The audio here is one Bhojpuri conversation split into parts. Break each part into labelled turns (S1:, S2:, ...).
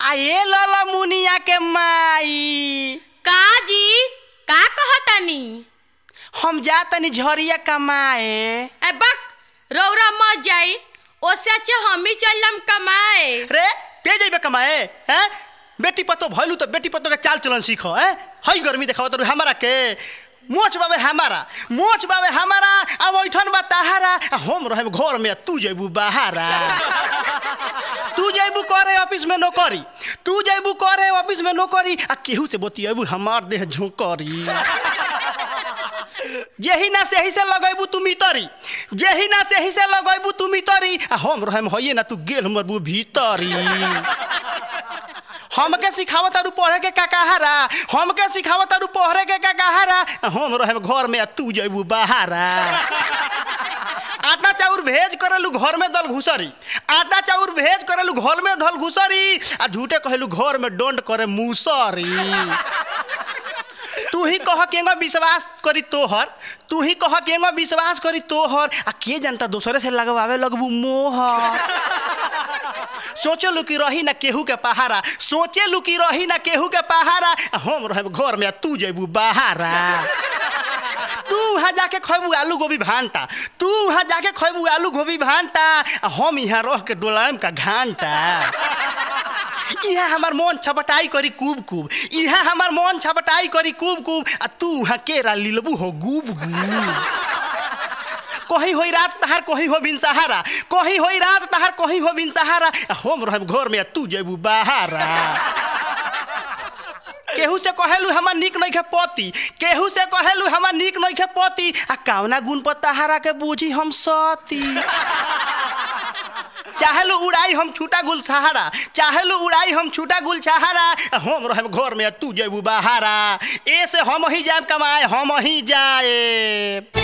S1: आ ए लल मुनिया के माई
S2: का जी का कहतानी
S1: हम जा तनी झरिया कमाए
S2: ए बक रौरा मत जाई ओसे अच्छा हम ही चलम कमाए
S1: रे के जइबे कमाए हैं बेटी पतो भइलू तो बेटी पतो के चाल चलन सीखो हैं हई गर्मी देखावत रु हमारा के मोच बाबे हमारा मोच बाबे हमारा अब ओइठन बा तहारा आ हम रहम घर में तू जइबू बाहरा तू जइबू करे ऑफिस में नौकरी तू जइबू करे ऑफिस में नौकरी आ केहू से बतियबू हमार देह झोंकरी जेही ना सेही से लगैबू तू मितरी जेही ना सेही से लगैबू तू मितरी आ हम रहम हइए ना तू गेल मरबू भीतरी हमके सिखावत तारू पढ़े के काकाहारा हमके सिखावत तारू पढ़े के काकाहारा आ हम रहम घर में आ तू जइबू बाहरा आटा चाउर भेज करेलू घर में दल घुसरी आटा चाउर भेज करेलू घर में दल घुसरी आ झूठे कहेलू घर में डोंट करे मुसरी तू ही कह केंगा विश्वास करी तोहर तू ही कह केंगा विश्वास करी तोहर आ के जनता दूसरे से लगवावे लगबू मोहर सोचे लू कि रही ना केहू के पहारा सोचे लू कि रही ना केहू के पहारा आ हम रहब घर में आ तू जइबू बाहरा तू वहाँ जाके खैबू आलू गोभी भांटा तू वहाँ जाके खैबू आलू गोभी भांटा आ हम यहाँ रह के डोलायम का घांटा यहाँ हमार मन छपटाई करी कूब कूब यहाँ हमार मन छपटाई करी कूब कूब आ तू वहाँ केरा लिलबू हो गूब गूब कहीं होई रात तहार कहीं हो बिन सहारा कहीं होई रात तहार कहीं हो बिन सहारा आ हम रहब घर में आ तू जेबू बाहरा केहू से कहेलू हमार निक नहीं खे पति केहू से कहेलू हमार निक नहीं खे पति आ कावना गुण पर तहारा के बूझी हम सती चाहेलू उड़ाई हम छूटा गुल सहारा चाहेलू उड़ाई हम छूटा गुल सहारा आ हम रहब घर में आ तू जेबू बाहरा ए से हम ही जाए कमाए हम ही जाए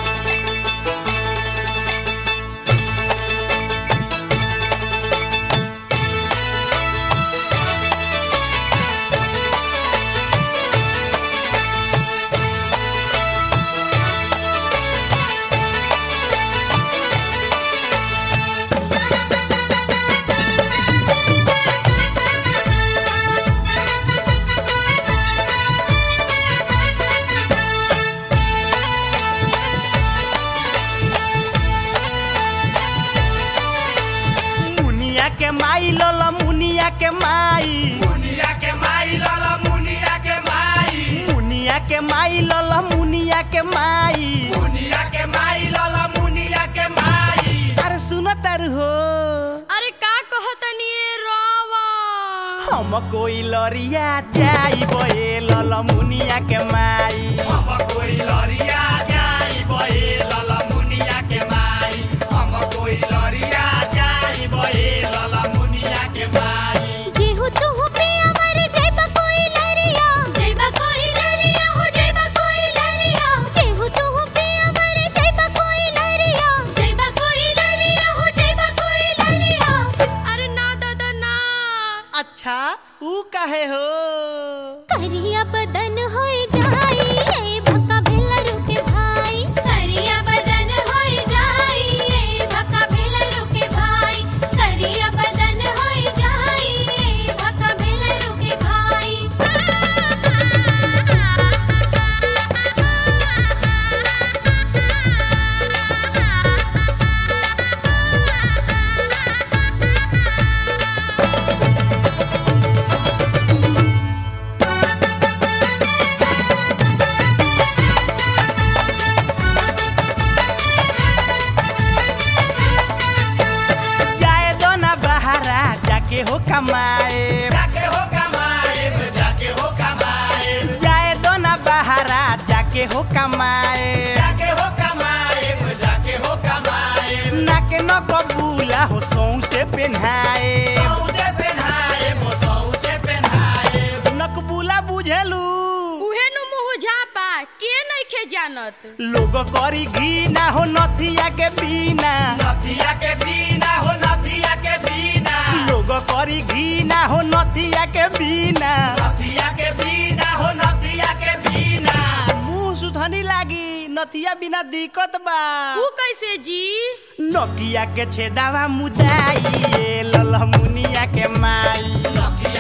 S1: मुनिया के माई लल मुनिया के माई
S3: मुनिया के माई लाला मुनिया के माई
S1: मुनिया के माई लल मुनिया के माई
S3: मुनिया के माई लाला मुनिया के माई
S1: अरे सुनो तारू हो
S2: अरे का कहतानी ए रवा
S1: हम कोई लरिया जाई बे लल मुनिया के माई
S3: हम कोई लरिया जाई बहे लाला मुनिया के माई हम कोई लरिया जाई बहे लाला मुनिया के माई
S4: जेहु तुहु पिया मर जइबा कोई लरिया जइबा कोई लरिया हो जइबा कोई लरिया जेहु तुहु पिया मर जइबा कोई लरिया जइबा कोई लरिया हो जइबा कोई लरिया
S2: अरे ना दादा ना
S1: अच्छा ऊ काहे हो
S4: करिया बदन होई जाई ए भक्का भेला रुके भाई करिया बदन होई जाई ए भक्का भेला रुके भाई करिया बदन होई जाई ए भक्का भेला रुके
S1: जाए दो ना बहारा जाके हो कमाए
S3: जाके हो कमाए जाके हो कमाए
S1: जाए दो ना बहारा जाके हो कमाए
S3: जाके हो कमाए जाके हो कमाए
S1: नाके न कबूला हो सौ से पेन्हाए
S3: सौसे पहनाए मो सौसे पहनाए
S1: नकबूला बुझेलू
S2: उहे नु मुँह झापा के नइखे जानत
S1: लोग करी घी ना हो नथिया के बिना
S3: नथिया के बिना हो नथिया के बिना
S1: लोग करी घी ना हो नथिया के बिना
S3: नथिया के बिना हो नथिया के बिना
S1: मुंह सुधनी लागी नथिया बिना दिक्कत बा
S2: ऊ कैसे जी
S1: नकिया के छेदावा मुदाई ए ललमुनिया के माई
S3: नथिया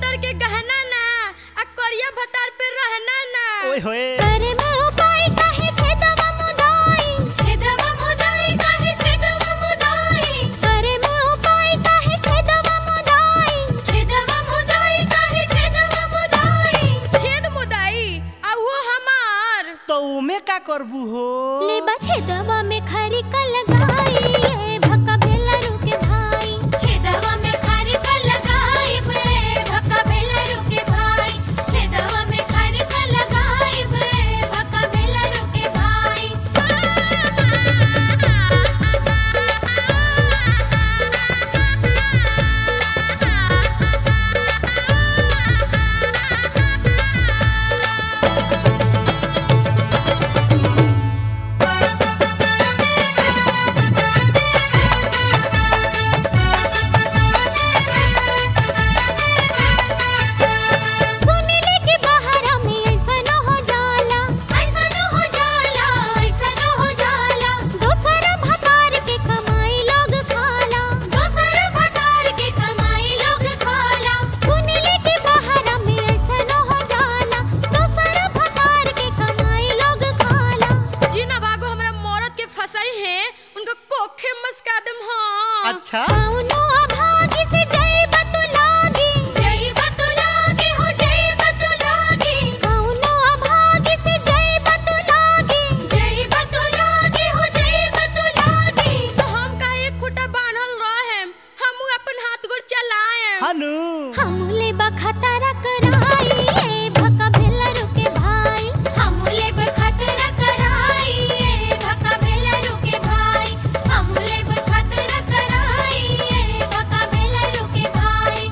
S2: भतर के गहना ना आ करिया भतार पे रहना ना
S1: ओए होए
S4: करे में उपाय काहे छेदवा मुदाई छेदवा मुदाई काहे छेदवा मुदाई करे में उपाय काहे छेदवा मुदाई छेदवा मुदाई काहे छेदवा मुदाई
S2: छेद मुदाई आ वो हमार
S1: तो उमे का करबू हो
S4: ले छेदवा में खरी का लगाई ए भक्का भेला रुके भाई छेदवा में खरी का लगाई बे भक्का भेला रुके भाई छेदवा में खरी का लगाई बे भक्का भेला रुके भाई सुनिले कि बहरा में ऐसा न हो जाला ऐसा न हो जाला ऐसा न हो जाला दोसर भतार के कमाई लोग खाला दोसर भतार के कमाई लोग खाला सुनिले कि बहरा में ऐसा न हो जाला दोसर भतार के कमाई लोग खाला
S2: जिना भागो हमरा मौरत के फसाई है उनको कोखे मस्का दम हाँ
S1: अच्छा
S4: कौनो अभागी से जय बतुलागी जय बतुलागी हो जय बतुलागी कौनो अभागी से जय बतुलागी जय बतुलागी हो जय बतुलागी
S2: तो हम का एक खुटा बांधल रहे हम अपन हाथ गोड़ चलाए
S1: हनु
S4: हमले बखतरा कराई ए भक्का भेला रुके भाई हमले बखतरा कराई ए भक्का भेला रुके भाई हमले बखतरा कराई ए भक्का भेला रुके भाई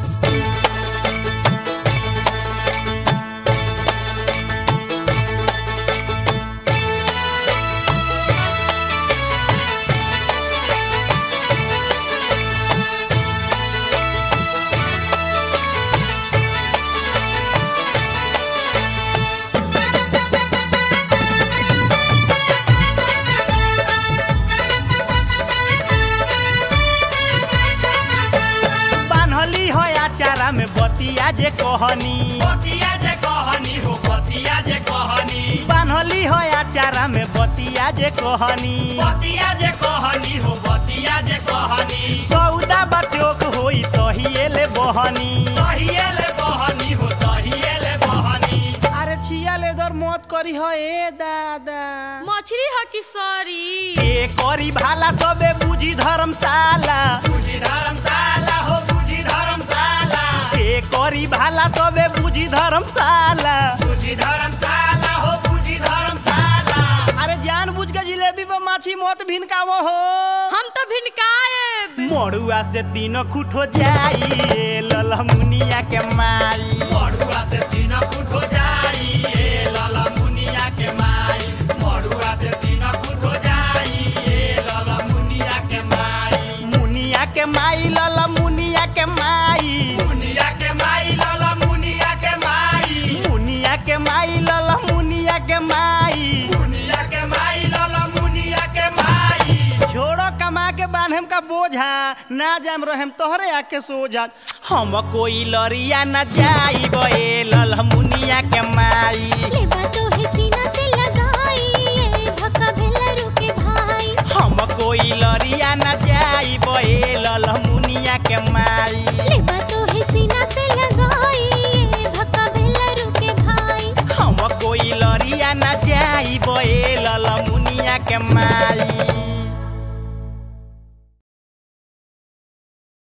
S1: बान्हली हो आचारा में बतिया जे कहनी
S3: बतिया जे कहनी हो बतिया जे कहनी
S1: बान्हली हो आचारा में बतिया जे कहनी
S3: बतिया जे कहनी हो बतिया जे कहनी
S1: सौदा बत्योक होई तहिए बहनी
S3: तहिएले बहनी हो तहिएले बहनी
S1: अरे छिया लेदर मत करी हो ए दादा
S2: मछली ह कि सॉरी
S1: ए करी भाला सबे बुझी धर्मशाला
S3: बुझी धर्मशाला हो बुझी धर्मशाला
S1: ए करी भाला सबे बुझी धर्मशाला
S3: बुझी धर्मशाला हो बुझी धर्मशाला
S1: अरे जान बुझ के जिलेबी पर माछी मत भिनकावो हो
S2: हम तो भिनकाए
S1: मड़ुआ से तीनों खुट हो जाई ए ललमुनिया के माई
S3: मड़ुआ से तीन फुट हो जाई ए लाला मुनिया के माई मड़ुआ से तीन फुट हो जाई ए लाला मुनिया के माई
S1: मुनिया के माई ललमुनिया के माई
S3: मुनिया के माई लाला मुनिया के माई
S1: मुनिया के माई ललमुनिया के माई
S3: मुनिया के माई लाला मुनिया के माई
S1: छोड़ो कमा के बांधम का बोझा ना जाम रहम तोहरे आके सोझा हम कोई लरिया न जाई बे ललमुनिया के माई
S4: लेबा तो है सीना से लगाई ए भक्का भेला रुके भाई
S1: हम कोई लरिया न जाई बे ललमुनिया के माई
S4: लेबा तो है सीना से लगाई ए भक्का भेला रुके भाई
S1: हम कोई लरिया न जाई बे